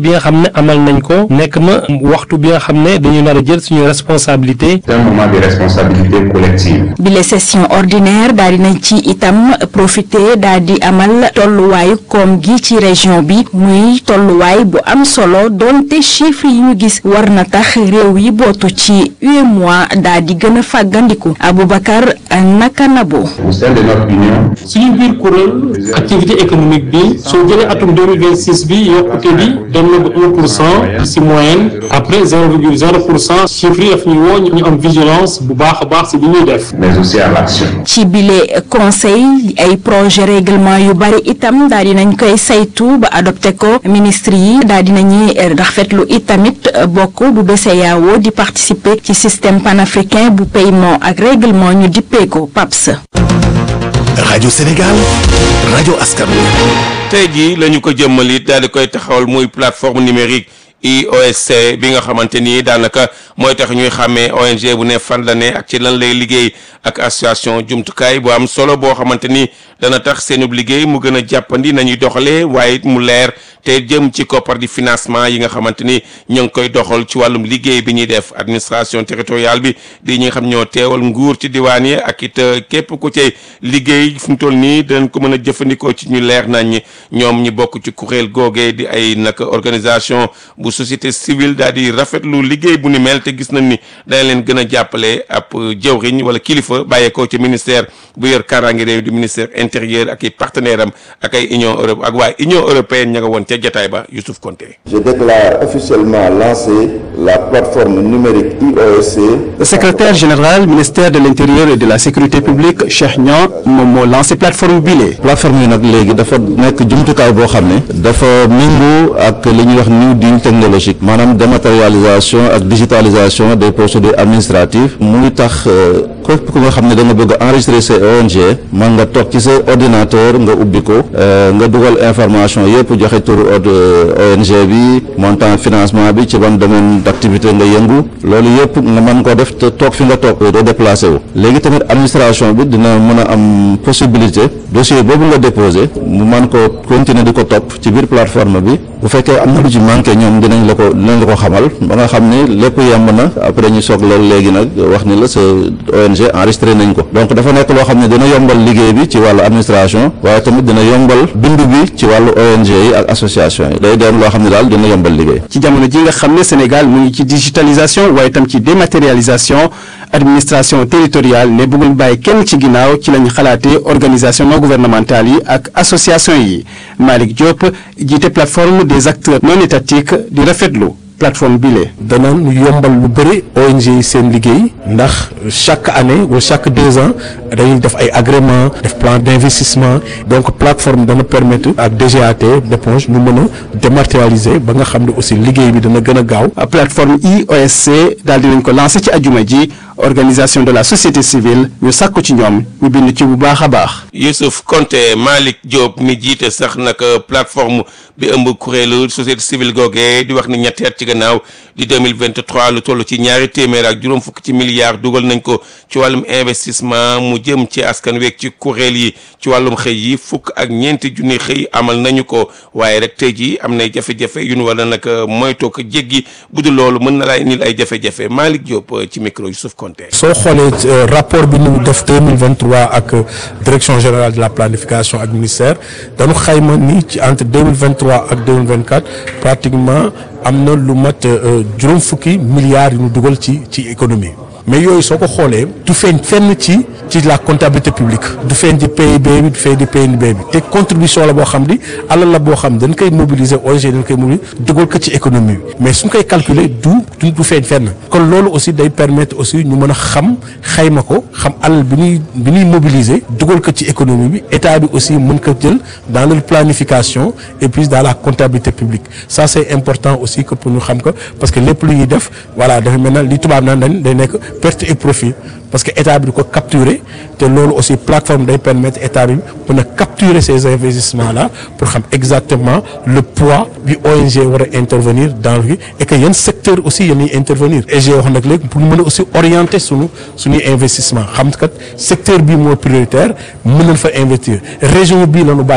bi nga xam ne amal nañ ko nekk na waxtu bi nga xam ne dañu nar a jël suñu responsabilité. C'est un moment de responsabilité collective. bile session ordinaire daal di nañ ci itam profiter daal di amal tolluwaayu koom gi ci région bi muy tolluwaay bu am solo donte chiffres yi ñu gis war na tax réew yi bootu ci UEMOA daal di gën a fàggandiku Aboubacar Nakanabo. Au sein de notre union, suñu biir kuréel activité économique bi soo jëlee atum 2026 bi yokkute bi dem na ba 1 pour cent si moyenne après 0,0 pour cent chiffres yi daf ñu woo ñu am vigilance bu baax a baax si li ñuy def. mais aussi à l'action. ci bile conseil ay projet règlement yu bari itam daal dinañ koy saytu ba adopté ko ministre yi daal dinañuy rafetlu itamit bokk bu BCEAO di participer ci système panafricain bu paiement ak règlement ñu dippee ko PAPS. rajo Sénégal rajo askan wi. tey jii la ñu ko jëmmali daal di koy taxawal muy plateforme numérique IOSC bi nga xamante ni daanaka mooy tax ñuy xàmmee ONG bu ne fan la ne ak ci lan lay liggéey ak association jumtukaay bu am solo boo xamante ni dana tax seenub liggéey mu gën a jàppandi nañuy doxalee waaye it mu leer te jëm ci koppar di financement yi nga xamante ni ñoo ngi koy doxal ci wàllum liggéey bi ñuy def administration territoriale bi di ñi nga xam ñoo teewal nguur ci diwaan yi ak it képp ku cay liggéey fu mu toll nii dinañ ko mën a jëfandikoo ci ñu leer nañ ñoom ñi bokk ci kuréel googee di ay nag organisation bu société civile daal di rafetlu liggéey bu ni mel te gis nañ ni dana leen gën a jàppale ab jëwriñ wala kilifa bàyyeekoo ci ministère bu yor kaaraange réew di ministère intérieur ak i partenaire am ak ay union europe ak waa union européenne ña nga woon ca jataay ba Youssouf Konté Je déclare officiellement lancé la plateforme numérique IOSC. Le secrétaire général ministère de l'intérieur et de la sécurité publique Cheikh Niang moom moo lancé plateforme bile. plateforme yi nag léegi dafa nekk jumtukaay boo xam ne dafa méngoo ak li ñuy wax new deal technologique maanaam dématérialisation ak digitalisation des procédures administratives muy tax képp ku nga xam ne da nga bëgg a enregistrer sa ONG man nga toog ci sa ordinateur nga ubbi ko nga dugal information yëpp joxe turu ONG bi montant financement bi ci ban domaine d'activité nga yëngu loolu yëpp nga mën koo def te toog fi nga toog doo déplacé wu léegi tamit administration bi dina mën a am possibilité dossier boobu nga déposé mu mën ko continuer di ko topp ci biir plateforme bi bu fekkee am na lu ci manqué ñoom dinañ la ko dinañ la ko xamal ba nga xam ni lépp yemb na après ñu soog loolu léegi nag wax ni la sa ONG enregistré nañ ko donc dafa nekk loo xam ne dina yombal liggéey bi ci wàllu administration waaye tamit dina yombal bindu bi ci wàllu ONG yi ak association yi day doon loo xam ne daal dina yombal liggéey. ci jamono ji nga xam ne Sénégal mu ngi ci digitalisation waaye tam ci dématérialisation administration territoriale ne bëggul bàyyi kenn ci ginnaaw ci lañ xalaatee organisation non gouvernementale yi ak association yi Malick Diop jiite plateforme des acteurs non étatiques di rafetlu plateforme bile. dana yombal lu bëri ONG yi seen liggéey ndax chaque année wala chaque deux ans dañuy def ay agrément def plan d'investissement donc plateforme dana permettre ak DGAT d'éponge ñu mën a dématérialiser ba nga xam ne aussi liggéey bi dana gën a gaaw. plateforme IOSC daal dinañ ko lancé ci ajuma ji organisation de la société civile ñu sàkku ci ñoom ñu bind ci bu baax a baax. Youssouf Konté Malick Diop mi jiite sax nag plateforme bi ëmb kuréelu société civile googee di wax ni ñetti at ci gannaaw di 2023 lu toll ci ñaari téeméer ak juróom fukk ci milliards dugal nañ ko ci wàllum investissement mu jëm ci askan week ci kuréel yi ci wàllum xëy yi fukk ak ñeenti junni xëy amal nañu ko waaye rek tey jii am nay jafe-jafe yu ñu war a nag moytoo ko jéggi bu dul loolu mën na laa indil ay jafe-jafe Malick Diop ci micro Youssouf Konté. soo xoolee rapport bi ñu def 2023 ak direction générale de la planification ak ministère dañu xayma ni ci entre 2023 ak 2024 pratiquement am na lu mat juróom fukki milliards yu ñu dugal ci ci économie mais yooyu soo ko xoolee du feeñ fenn ci ci la comptabilité publique du feeñ di PIB bi du feeñ di PNB bi te contribution la boo xam ni alal la boo xam dañ koy mobiliser ONG dañ koy mobiliser dugal ko ci économie bi mais suñ koy calculer du du feeñ fenn kon loolu aussi day permettre aussi ñu mën a xam xayma ko xam alal bi ñuy bi ñuy mobiliser dugal ko ci économie bi état bi aussi mën ko jël dans leur planification et puis dans la comptabilité publique ça c'est important aussi que pour ñu xam ko parce que lépp lu ñuy def voilà dafa mel na li tubaab naan dañ day nekk perte et profit parce que état bi di ko capturer te loolu aussi plateforme day permettre état bi mën a capturer ces investissements là pour xam exactement le poids bi ONG war a intervenir dans le et que yan secteur aussi yéen intervenir et j'ai wax nag léegi pour ñu mën a aussi orienter sunu suñuy investissement xam kat secteur bi moo prioritaire mën nañ fa investir région bii la ñu bàyyi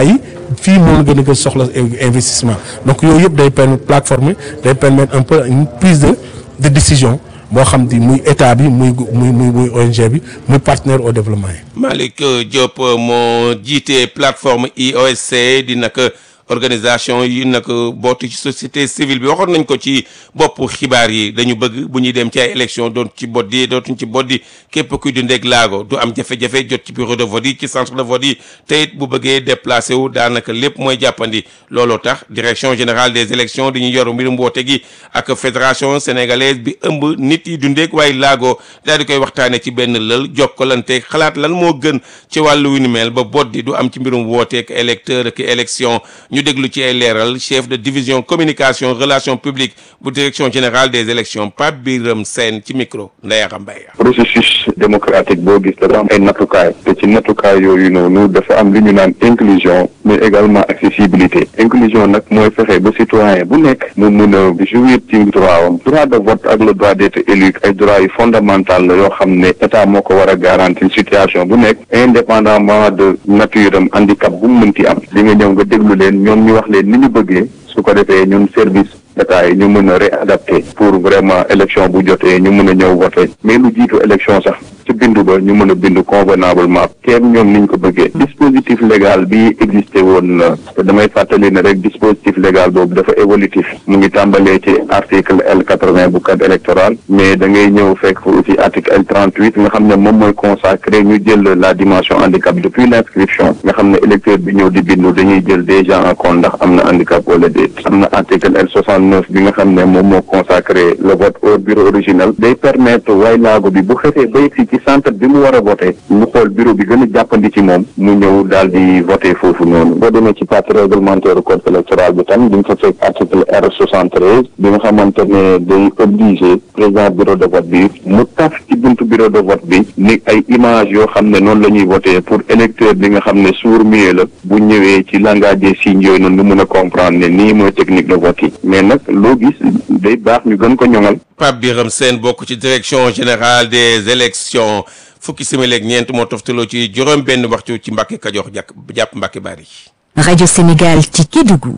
fii moo gën a gën soxla investissement donc yooyu yëpp day permettre plateforme day permettre un peu une prise de de décision boo xam ni muy état bi muy muy muy muy ONG bi muy partenaire au développement yi. Malick Diop moo jiite plateforme IOSC di nag organisation yi nag bootu ci société civile bi waxoon nañ ko ci bopp xibaar yi dañu bëgg bu ñuy dem ci ay élection doon ci boddi dootuñ ci boddi képp kuy dundeeg laago du am jafe-jafe jot ci bureau de vote yi ci centre de vote yi te it bu bëggee déplacé wu daanaka lépp mooy jàppandi looloo tax direction générale des élections dañuy yor mbirum woote gi ak fédération sénégalaise bi ëmb nit yi dundeeg waaye laago daal di koy waxtaane ci benn lël jokkalante xalaat lan moo gën ci wàllu wi ni mel ba boddi du am ci mbirum wooteek électeur ak élection ñu déglu ci ay leeral chef de division communication relations publiques bu direction générale des élections Pape Biram Sène ci micro Ndeye Mbaye processus démocratique boo gis dafa am ay nattukaay te ci nattukaay yooyu noonu dafa am li ñu naan inclusion mais également accessibilité inclusion nag mooy fexe ba citoyen bu nekk mu mun a jouir ci droit am droit de vote ak le droit d'être élu ay droits yu fondamental la yoo xam ne état moo ko war a garantir situation bu nekk indépendamment de nature am handicap bu mu mënti am li nga ñëw nga déglu leen ñoom ñu wax leen ni ñu bëggee su ko defee ñun service état yi ñu mën a réadapter pour vraiment élection bu jotee ñu mën a ñëw voter mais lu jiitu élection sax ci bindu ba ñu mën a bindu convenablement kenn ñoom niñ ko bëggee dispositif légal bi existé woon na te damay fàttali ne rek dispositif légal boobu dafa évolutif mu ngi tàmbalee ci article L quatre-vingt bu code électoral mais da ngay ñëw fekk fa aussi article L trente-huit nga xam ne moom mooy consacré ñu jël la dimension handicap depuis l'inscription nga xam ne électeur bi ñëw di bindu dañuy jël déjà en compte ndax am na handicap wala déet am na article L soixante-neuf bi nga xam ne moom moo consacré le vote au bureau original day permettre waay laago bi bu xefee ba yegsi ci centre bi mu war a voté mu xool bureau bi gën a jàppandi ci moom mu ñëw daal di voté foofu noonu boo demee ci partie réglementaire code électoral bi tam di nga fa fekk article R soixante-treize bi nga xamante ne day obligé président bureau de vote bi mu taf ci buntu bureau de vote bi ni ay image yoo xam ne noonu la ñuy voté pour électeur bi nga xam ne sourd-muet la bu ñëwee ci langage des signes yooyu noonu mu mën a comprendre ne nii mooy technique de vote yi mais nag loo gis day baax ñu gën ko ñoŋal Pape Biram Sène bokk ci direction générale des élections fukki simili ak ñeent moo toftaloo ci juróom benn waxtu ci Mbàkke Kajoor jàpp jàpp Mbàkke Bari Radio Sénégal ci Kédougou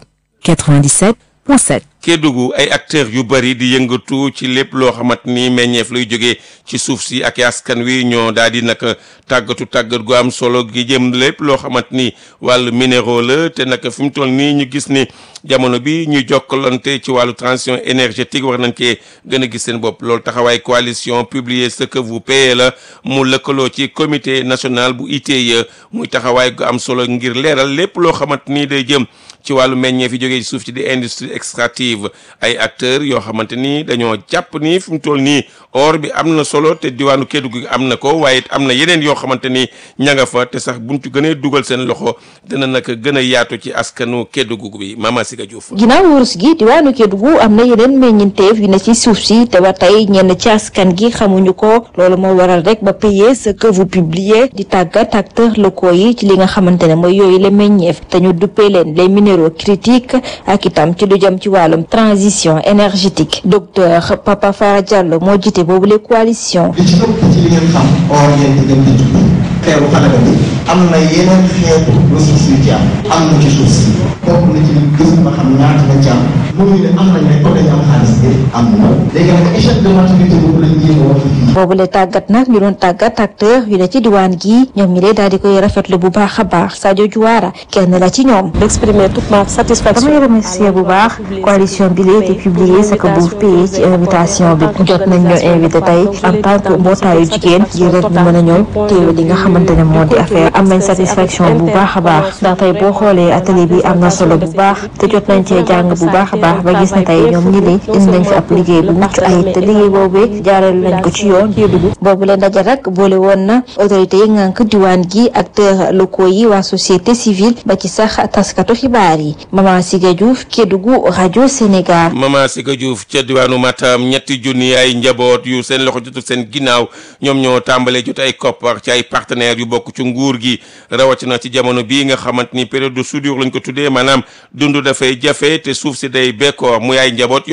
97.7 Kédougou ay acteurs yu bëri di yëngatu ci lépp loo xamante ni meññeef lay jógee ci suuf si ak askan wi ñoo daal di nag tàggatu tàggat gu am solo gi jëm lépp loo xamante ni wàllu minéraux la te nag fi mu toll nii ñu gis ni jamono bi ñuy jokkalante ci wàllu transition énergétique war nañ cee gën a gis seen bopp loolu taxawaay coalition publier ce que vous payez la mu lëkkaloo ci comité national bu ITIE muy taxawaay gu am solo ngir leeral lépp loo xamante ni day jëm ci wàllu meññeef yi jógee ci suuf ci di industrie extractive ay acteurs yoo xamante ni dañoo jàpp ni fi mu toll nii or bi am na solo te diwaanu Kédougou gi am na ko waaye it am na yeneen yoo xamante ni ña nga fa te sax buñ ci gënee dugal seen loxo dina nag gën a yaatu ci askanu Kédougou bi Mama Siga Diouf. ginnaaw wurus gi diwaanu Kédougou am na yeneen meññinteef yu ne ci suuf si te ba tey ñenn ci askan gi xamuñu ko loolu moo waral rek ba payer ce que vous publiez di tàggat acteurs locaux yi ci li nga xamante ne mooy yooyu la meññeef te ñu duppee leen les minéraux critiques ak itam ci lu jëm ci wàllum transition énergétique docteur Papa Fara Diallo moo jiite boobu les coalition li ci ëpp ci li ngeen xam or ngeen di dem di jublu xeeru xanaka bi am na yeneen xeetu ressources yu ci am am na ci suuf si bokk na ci gëstu ba xam ñaata la ci am mënuñu ne am nañ rek ko dañu am xaalis bi am na léegi nag échec de maturité boobu lañ jéem a wax fii boobu le tàggat nag ñu doon tàggat acteur yu ne ci diwaan gi ñoom ñi lee daal di koy rafetlu bu baax a baax Sadio Diouara kenn la ci ñoom d'exprimer toute ma satisfaction damay remercier bu baax coalition bi lee te publier ce que vous payez ci invitation bi jot nañ ñoo invité tey en tant que mbootaayu jigéen ngir rek ñu mën a ñëw teewe li nga xamante ne moo di affaire am nañ satisfaction bu baax a baax ndax tey boo xoolee atelier bi am na solo bu baax te jot nañ cee jàng bu baax a baax ba gis ne tey ñoom ñi lee indi nañ fi ab liggéey bu mucc ayib te liggéey boobee jaareel nañ ko ci yoon dugg boobu leen ndaje rek boole woon na autorité yi ngànk diwaan gi acteurs locaux yi waa société civile ba ci sax taskatu xibaar yi Mama Siga Diouf Kédougou rajo Sénégal Mama Siga Diouf ca diwaanu Matam ñetti junni ay njaboot yu seen loxo jotul seen ginnaaw ñoom ñoo tàmbalee jot ay koppar ci ay partenaires yu bokk ci nguur gi rawatina ci jamono bii nga xamante ni période de soudure lañ ko tuddee maanaam dund dafay jafe te suuf si day bekkoor muy ay njaboot yoo xamante ni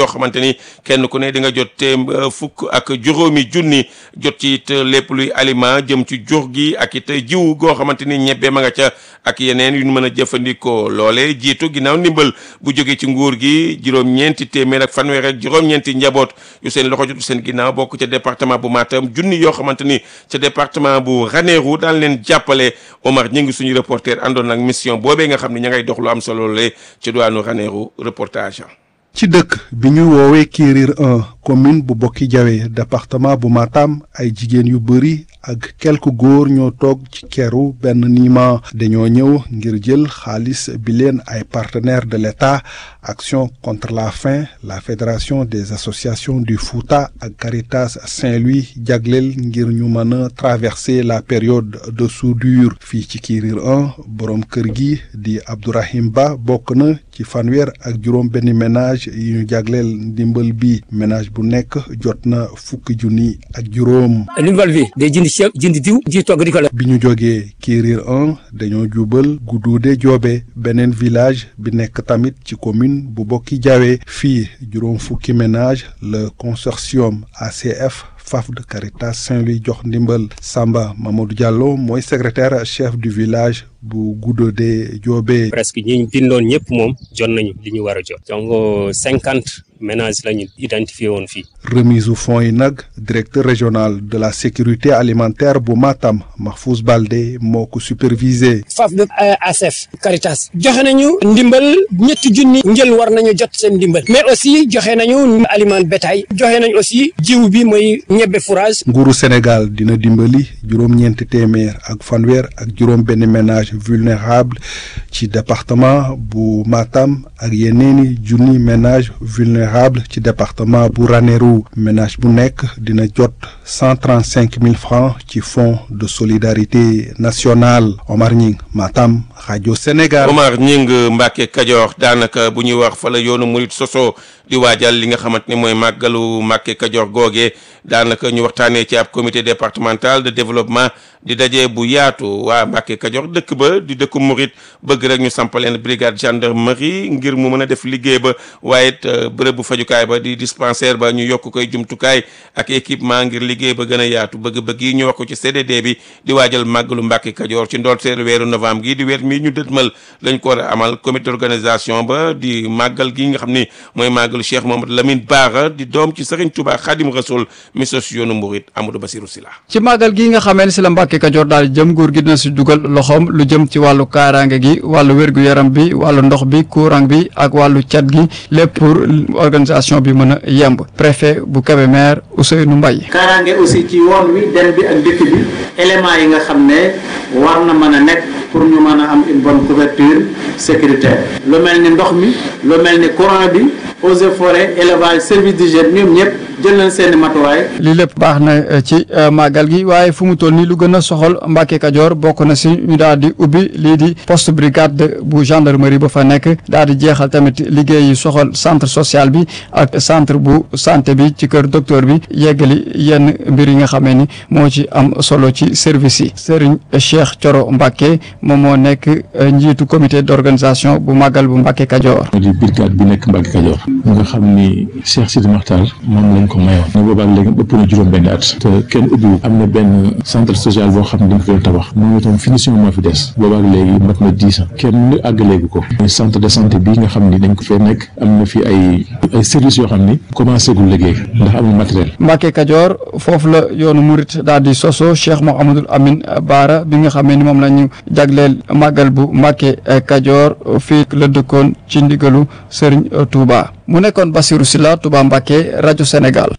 ni kenn ku ne di nga jot téem fukk ak juróomi junni jot ci it lépp luy aliment jëm ci jur gi ak it jiw goo xamante ni ñebbe ma nga ca ak yeneen yu ñu mën a jëfandikoo loole jiitu ginnaaw ndimbal bu jógee ci nguur gi juróom-ñeenti téeméer ak fanweer ak juróom-ñeenti njaboot yu seen loxo jotu seen ginnaaw bokk ca département bu Matam junni yoo xamante ni ca département bu Ranérou daan leen jàppale Omar ñi ngi suñu reporter àndoon ak mission boobee nga xam ne ña ngay dox lu am solo le ci diwaanu Ranérou reportage ci dëkk bi ñu woowee Kérir 1 commune bu Bokki Jawe département bu Matam ay jigéen yu bëri ak quelques góor ñoo toog ci keru benn niima dañoo ñëw ngir jël xaalis bi leen ay partenaires de l'État Action contre la faim la Fédération des associations du Fouta ak Caritas Saint-Louis jagleel ngir ñu mën a traverser la période de soudure fii ci Kérir 1 borom kër gi di Abdourahim Ba bokk na ci fanweer ak juróom benn ménage yi ñu jagleel ndimbal bi ménage bu nekk jot na fukki junni ak juróom. ndimbal bi day jënd ceeb jënd diw ji togg di ko la. bi ñu jógee Kérir 1 dañoo jubal Gudduude Joobe beneen village bi nekk tamit ci commune bu Bokki Jawe fii juróom fukki ménage le consortium ACF FAF de Caritas Saint-Louis jox ndimbal Samba Mamadou Diallo mooy secrétaire chef du village bu Gudduude Joobe. presque ñi ñu bindoon ñëpp moom jot nañu li ñu war a jot. donc cinquante ménages la ñu identifié woon fii. remise u fonds yi nag directeur régional de la sécurité alimentaire bu Matam Mahfouz Balde moo ko supervisé. FAF de ACF Caritas joxe nañu ndimbal ñetti junni njël war nañu jot seen ndimbal mais aussi joxe nañu aliment bétail joxe nañu aussi jiw bi mooy ñebbe fourrage. nguuru Sénégal dina dimbali juróom-ñeenti téeméer ak fanweer ak juróom benn ménage vulnérable ci département bu Matam ak yeneeni junni ménage vulnérable ci département bu Ranérou ménage bu nekk dina jot cent trente cinq mille francs ci fonds de solidarité nationale Omar Ñing Matam rajo Sénégal. Omar Ñing Mbacke Kajoor daanaka bu ñuy wax fa la yoonu murit soso di waajal li nga xamante ne mooy màggalu Mbacke Kajoor googee daanaka ñu waxtaanee ci ab comité départemental de développement di daje bu yaatu waa Mbacke Kajoor dëkk ba di dëkku murit bëgg rek ñu sampaleen brigade gendarmerie ngir mu mën a def liggéey ba waaye it bërëb bu fajukaay ba di dispensaire ba ñu yokk koy jumtukaay ak équipement ngir liggéey ba gën a yaatu bëgg-bëgg yi ñu wax ko ci CDD bi di waajal màggalu Mbacke Kajoor ci ndorteelu weeru novembre gi di weer mi ñu dëtmal lañ ko war a amal comité d'organisation ba di màggal gi nga xam ni mooy màggalu Cheikh Mohamed Lamine Bara di doom ci Serigne Touba Khadim Rasoul mi sos yoonu Murit Amadou Bassirou Sylla ci màggal gi nga xamee ne si la Mbàkke Kajoor daal jëm nguur gi dina si dugal loxoom lu jëm ci wàllu kaaraange gi wàllu wér-gu-yaram bi wàllu ndox bi courant bi ak wàllu cat gi lépp pour organisation bi mën a yemb préfet bu Kébémer Ousseynou Mbaye kaaraange aussi ci yoon wi dem bi ak dëkk bi éléments yi nga xam ne war na mën a nekk pour ñu mën a am une bonne couverture sécuritaire lu mel ni ndox mi lu mel ni courant bi eaux et forêts élevage service d'hygiène ñoom ñëpp jël nañ seeni matuwaay lii lépp baax na ci màggal gi waaye fu mu toll nii lu gën a soxal Mbàkke Kajoor bokk na si ñu daal di ubbi lii di poste brigade bu gendarmerie ba fa nekk daal di jeexal tamit liggéey yi soxal centre social bi ak centre bu santé bi ci kër docteur bi yeggali yenn mbir yi nga xamee ni moo ci am solo ci service yi Serigne Cheikh Thioro Mbàkke moom moo nekk njiitu comité d'organisation bu màggal bu Mbàkke Kajoor di brigade bi nekk Mbàkke Kajoor nga xam ni Cheikh Sidi Makhtar moom lañ ko mayoon ne boobaak léegi ëpp na juróom benn at te kenn ubbiwu am na benn centre social boo xam ne dañ ko doon tabax moom itam finition moo fi des boobaak léegi mat na dix ans kenn àggaleegu ko centre de santé bi nga xam ni dañ ko fee nekk am na fi ay ay services yoo xam ni commencé gul liggéey ndax amul matériel Mbàkke Kajoor foofu la yoonu murit daal di soso Cheikh Mouhamadul Amin Baara bi nga xamee ni moom la ñu jagleel màggal bu Mbàkke Kajoor fii la dëkkoon ci ndigalu Serigne Touba mu nekkoon Bassirou Sylla Touba Mbàkke rajo Sénégal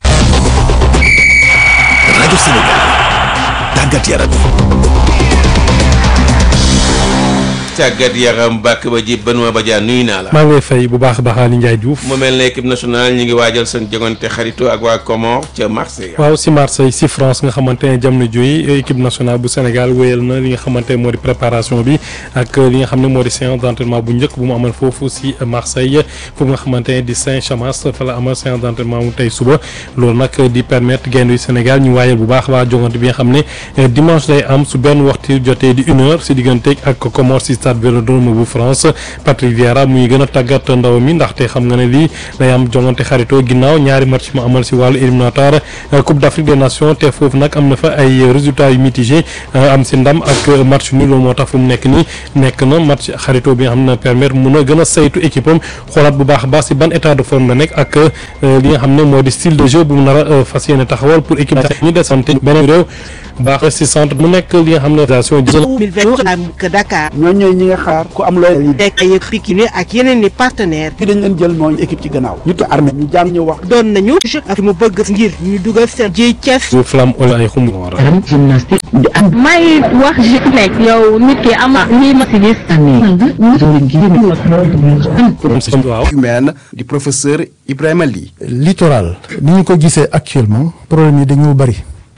rajo Sénégal tàggat yaram tàggat yaram bàkk ba ji Benoît Badiane nuyu naa la. maa ngi lay fay bu baax a baax Ali Ndiaye Diouf. mu mel ne équipe nationale ñu ngi waajal seen jogante xarito ak waa Comore ca Marseille. waaw si Marseille si France nga xamante ne jamono jooy équipe nationale bu Sénégal wéyal na li nga xamante ne moo di préparation bi ak li nga xam ne moo di séance d'entraînement bu njëkk bu mu amal foofu si Marseille foofu nga xamante ne di Saint-Chamas fa la amal séance d'entraînement mu tey suba loolu nag di permettre gaynde yu Sénégal ñu waajal bu baax a baax jogante bi nga xam ne dimanche day am su benn waxtu jotee di une heure si diggante ak Comore si stade Vélodrome bu France Patrick Vieira muy gën a tàggat ndaw mi ndaxte xam nga ne lii day am jongante xaritoo ginnaaw ñaari match mu amal si wàllu éliminatoire Coupe d'Afrique des Nations te foofu nag am na fa ay résultats yu mitigé am si ndam ak match nul moo tax fu mu nekk nii nekk na match xaritoo bi nga xam ne permettre mun a gën a saytu équipe am xoolaat bu baax a baax si ban état de forme la nekk ak li nga xam ne moo di style de jeu bu mu nar a fas yéene taxawal pour équipe ñu desante beneen réew baax si centre mu nekk li nga xam ne organisation que Dakar ñoo ñooy ñi nga xaar ku am looy yi dekk ay Pikine ak yeneen i partenaire fi dañ leen jël mooy équipe ci gannaaw ñu ko armée ñu jàng ñu wax doon nañu ak mu bëgg ngir ñu dugal seen jiy Thiès bu flamme ol ay xumb gymnastique may wax ji nekk yow nit ki ama lii ma si gis waaw humaine di professeur Ibrahima Ly littoral ni ñu ko gisee actuellement problème yi dañoo bëri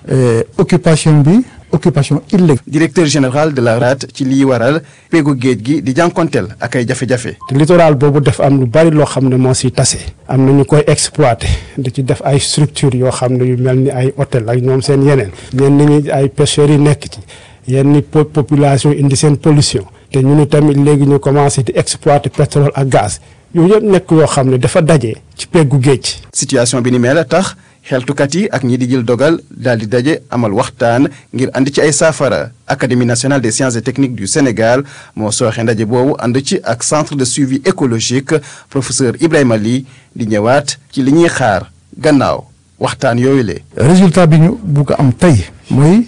occupation bi occupation illégale directeur général de la RAD ci liy waral péegu géej gi di jànkonteel ak ay jafe-jafe te littoral boobu def am lu bari loo xam ne moo si tase am na ñu koy exploité di ci def ay structure yoo xam ne yu mel ni ay hôtel ak ñoom seen yeneen ñenn ñi ay pêcheurs yi nekk ci yenn population indi seen pollution te ñu ni tamit léegi ñu commencé di exploiter pétrole ak gaz yooyu yëpp nekk yoo xam ne dafa daje ci peggu géej. situation bi ni mel tax xeltukat yi ak ñi di jël dogal daal di daje amal waxtaan ngir ànd ci ay saafara académie nationale des sciences et techniques du Sénégal moo sooxe ndaje boobu ànd ci ak centre de suivi écologique professeur Ibrahima Ly di ñëwaat ci li ñuy xaar gannaaw waxtaan yooyu le résultat bi ñu bugg a am tey mooy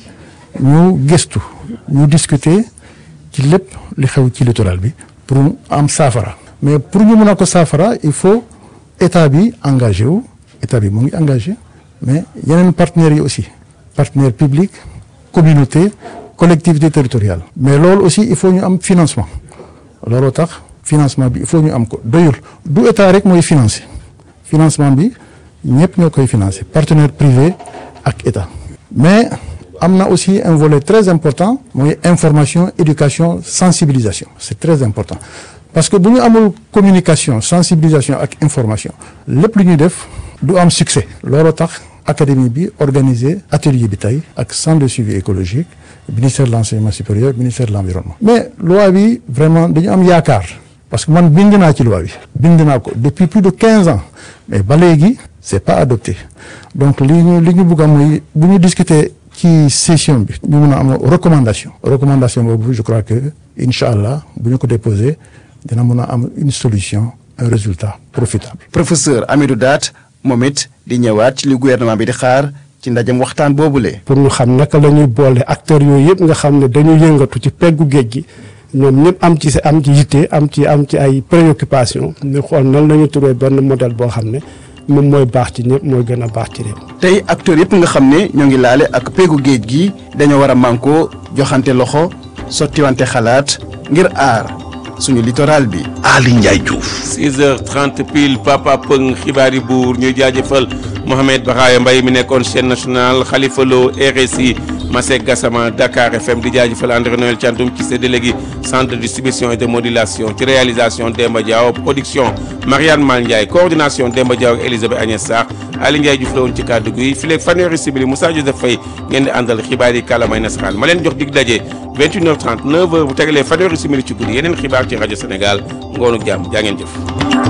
ñu gëstu ñu discuter ci lépp li xew ci littoral bi pour mu am saafara mais pour ñu mën a ko saafara il faut état bi engagé wu état bi mu ngi engagé mais yeneen partenaires yi aussi partenaires publics communauté collectivité territoriale mais loolu aussi il faut ñu am financement looloo tax financement bi il faut ñu am ko doyul du état rek mooy financé financement bi ñëpp ñoo koy financé partenaire privé ak état mais am na aussi un volet très important mooy information éducation sensibilisation c'est très important parce que bu ñu amul communication sensibilisation ak information lépp lu ñuy def du am succès looloo tax académie bi organisé atelier bi tey ak centre de suivi écologique ministère de l'enseignement supérieur ministère de l'environnement mais loi bi vraiment dañu am yaakaar parce que man bind naa ci loi bi bind naa ko depuis plus de quinze ans mais ba léegi c'est pas adopté donc li ñu li ñu bëgg a mooy bu ñu discuter ci session bi ñu mun a am recommandation recommandation boobu je crois que incha allah bu ñu ko déposé dina mun a am une solution un résultat profitable. professeur Amidou Daat moom it di ñëwaat ci li gouvernement bi di xaar ci ndajem waxtaan boobule. pour ñu xam naka la ñuy boole acteurs yooyu yëpp nga xam ne dañu yëngatu ci peggu géej gi ñoom ñëpp am ci am ci yitte am ci am ci ay préoccupation ñu xool nan la ñu turee benn modèle boo xam ne moom mooy baax ci ñëpp mooy gën a baax ci réew. tey acteurs yëpp nga xam ne ñoo ngi laale ak peggu géej gi dañoo war a mànkoo joxante loxo sottiwante xalaat ngir aar. suñu littoral bi. Ali Ndiaye Diouf. 6h30 pile Papa Pëng xibaari buur ñuy jaajëfal Mohamed Baraya Mbaye mi nekkoon chaîne nationale Khalifa Lo RSI Masek Gassama Dakar FM di jaajëfal André Noël Thiandoum ci sa délégué centre de distribution et de modulation ci réalisation Demba Diaw production Marianne Mal Ndiaye coordination Demba Diaw ak Elisabeth Agnès Sarr Ali Ndiaye Diouf la woon ci kàddu gi fileeg fanweeri simili Moussa Joseph Faye ngeen di àndal xibaar yi kàllaamay nasaraan ma leen jox dig daje 21h30 9h bu tegalee fanweeri simili ci guddi yeneen xibaar ci rajo Sénégal ngoonu jàmm jaa ngeen jëf